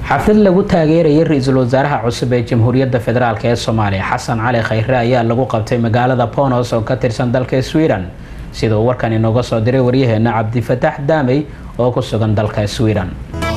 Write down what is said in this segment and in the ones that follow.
xaflad lagu taageerayay ra-iisul wasaaraha cusub ee jamhuuriyadda federaalk ee soomaaliya xasan cali khayre ayaa lagu qabtay magaalada bonos oo ka tirsan dalka sweden sida uu warkan inooga soo diray waryaheena cabdifataax daamey oo ku sugan dalka sweden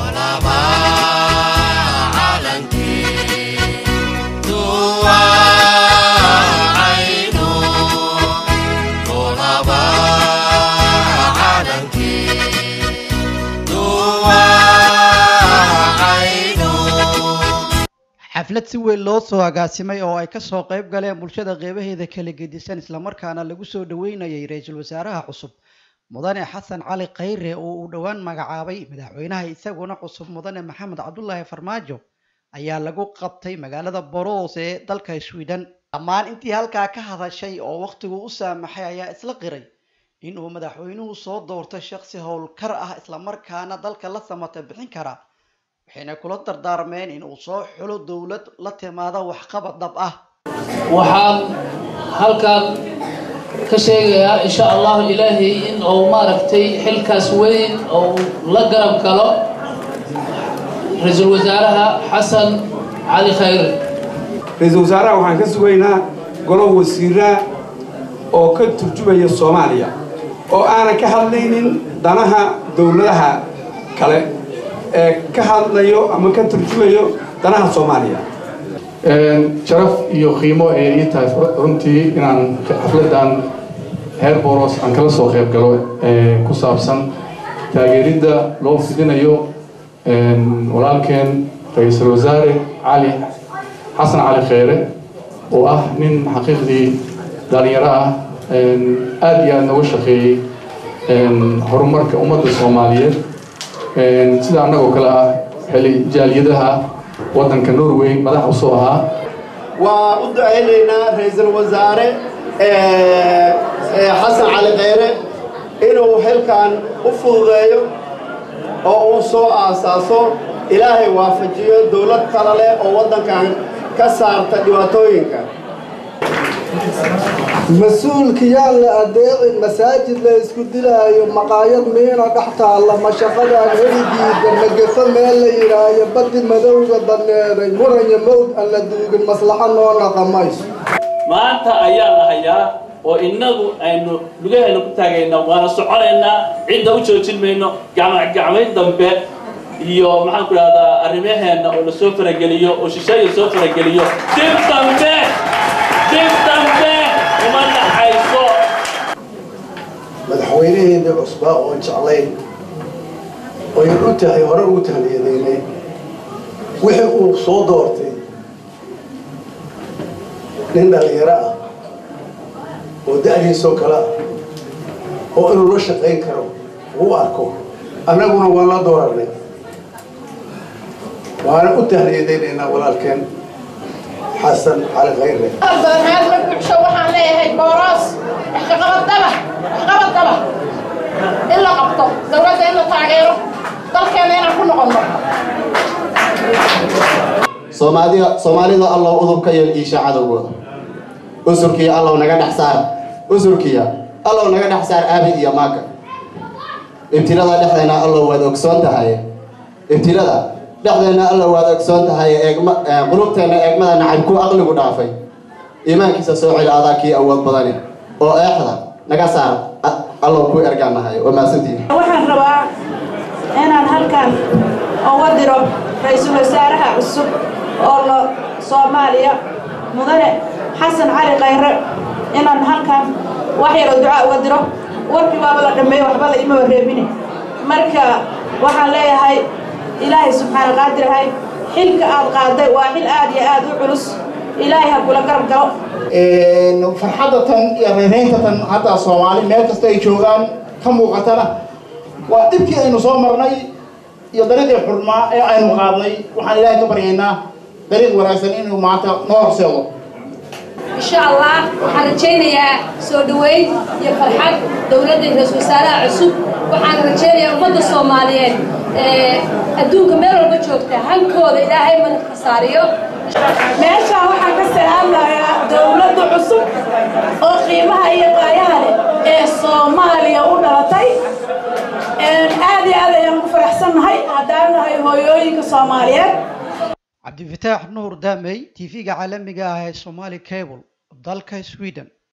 xaflad si weyn loo soo agaasimay oo ay kasoo qayb galeen bulshada qeybaheeda kala gedisan islamarkaana lagu soo dhaweynayay ra-iisul wasaaraha cusub mudane xasan cali khayre oo uu dhowaan magacaabay madaxweynaha isaguna cusub mudane maxamed cabdulaahi farmaajo ayaa lagu qabtay magaalada boros ee dalka sweden dhammaan intii halkaa ka hadashay oo wakhtigu u saamaxay ayaa isla qiray inuu madaxweynuhu soo doortay shaqsi howlkar ah islamarkaana dalka la samata bixin kara waxayna kula dardaarmeen in uu soo xulo dowlad la timaado waxqabad dhab ah waxaan halkan ka sheegayaa insha allahu ilaahay in uu maaragtay xilkaas weyn uu la garab galo ra-iisul wasaaraha xasan cali khayre ra-iisul wasaaraha waxaan ka sugaynaa golo wasiiraa oo ka turjumaya soomaaliya oo aanan ka hadlaynin danaha dowladaha kale ee ka hadlayo ama ka turjumayo danaha soomaaliya sharaf iyo qiimo ee ii tahay runtii inaan xafladan heer boros aan kala soo qayb galo ku saabsan taageeridda loo fidinayo walaalkeen ra-iisul wasaare cali xasan cali kheyre oo ah nin xaqiiqdii dhalinyaro ah aada iyo aada nooga shaqeeyey horumarka ummadda soomaaliyeed sida annagoo kale ah xili jaaliyadaha waddanka norway madax usoo ahaa waa u ducaynaynaa ra-iisul wasaare xasan cali kheyre inuu xilkan u fududeeyo oo uu soo aasaaso ilaahay waafajiyo dowlad kale leh oo waddankan ka saarta dhibaatooyinka mas-uulkiyaan la adeecin masaajid la isku dilaayo maqaayad miina dhex taalla mashaqadaan helidiida magefo meel la yidhaayo badi madowga daneeday muranya mowd aan la duugin maslaxo noo naqamayso maanta ayaa la hayaa oo innagu aynu lugaheena ku taagayna waana soconaynaa cidda u joojin mayno gacmagacmayn dambe iyo maxaan ku idhahdaa arrimaheenna oo la soo farageliyo oo shisheeya soo farageliyo dib dambe dib dambe uma dhaxayso madaxweynaheena cusbaa oo jeclayn oyan u tahay hore ugu tahliyadeynay wixii uu soo doortay nin dhalinyaro ah oo da-diisoo kale ah oo inuu la shaqayn karo uu arko annaguna waan la dooranay waana u tahliyadaynaynaa walaalkeen xasan cali khayre badanaaad la buuxsho waxaan leeyahay booraas waxqabadaba waxqabadaba in la qabto dowladda in la taageero dalkeena inaan ku noqonno soomaalida soomaalida allow udubka iyo iisha cadowgooda usurkiya allow naga dhex saar usurkiya allow naga dhex saar aabi iyo maaga ibtilada dhexdeena allow waad ogsoon tahay ibtilada dhexdeena allow waad ogsoon tahay eegma qulubteena eegmada nacabku aqligu dhaafay iimaankiisa soo celi adaa kii awood badani oo eexda naga saar allow ku ergaanahay waa mahadsantihin waxaan rabaa inaan halkan uga diro ra-iisul wasaaraha cusub oo la soomaaliya mudane xasan cali khayre inaan halkan wax yaroo ducaa uga diro warkii baaba la dhammeeyo waxba la imaba reebine marka waxaan leeyahay ilaahay subxaana qaadirahay xilka aad qaaday waa xil aad iyo aad u culus ilaahay ha kula garab galo farxadda tan iyo reereynta tan hadda soomaali meel kasta ay joogaan ka muuqatana waa dhibkii aynu soo marnay iyo dariiqii xurmaa ee aynu qaadnay waxaan ilaahay ka baryaynaa dariiq wanaagsan inuu maanta noo horseedo insha allah waxaan rajaynayaa soo dhoweyn iyo farxad dowladda ra-iisul wasaaraha cusub waxaan rajaynayaa ummadda soomaaliyeed adduunka meel walba joogta hankooda ilaahay madadka saariyo meeshaan waxaan ka salaamayaa dowladda cusub oo qiimaha iyo qaayaha leh ee soomaaliya u dhalatay aad iyo aad ayaan ugu faraxsannahay haddaan nahay hooyooyinka soomaaliyeed cabdifataax nuur daamey tv-ga caalamiga ah ee somali cable dalka sweden